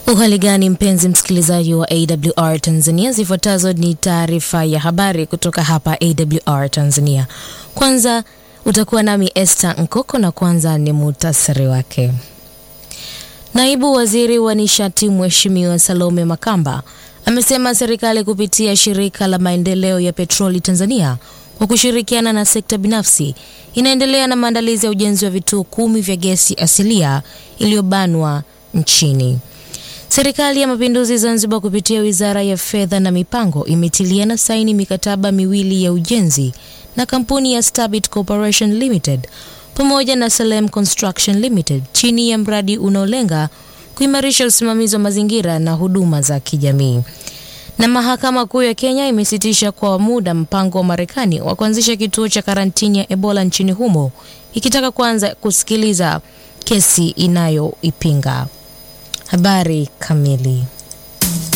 Uhali gani mpenzi msikilizaji wa AWR Tanzania, zifuatazo ni taarifa ya habari kutoka hapa AWR Tanzania. Kwanza utakuwa nami Esther Nkoko na kwanza ni muhtasari wake. Naibu Waziri wa Nishati Mheshimiwa Salome Makamba amesema serikali kupitia shirika la maendeleo ya petroli Tanzania kwa kushirikiana na sekta binafsi inaendelea na maandalizi ya ujenzi wa vituo kumi vya gesi asilia iliyobanwa nchini. Serikali ya Mapinduzi Zanzibar kupitia Wizara ya Fedha na Mipango imetiliana saini mikataba miwili ya ujenzi na kampuni ya Stabit Corporation Limited pamoja na Salem Construction Limited chini ya mradi unaolenga kuimarisha usimamizi wa mazingira na huduma za kijamii. Na Mahakama Kuu ya Kenya imesitisha kwa muda mpango wa Marekani wa kuanzisha kituo cha karantini ya Ebola nchini humo ikitaka kuanza kusikiliza kesi inayoipinga. Habari kamili.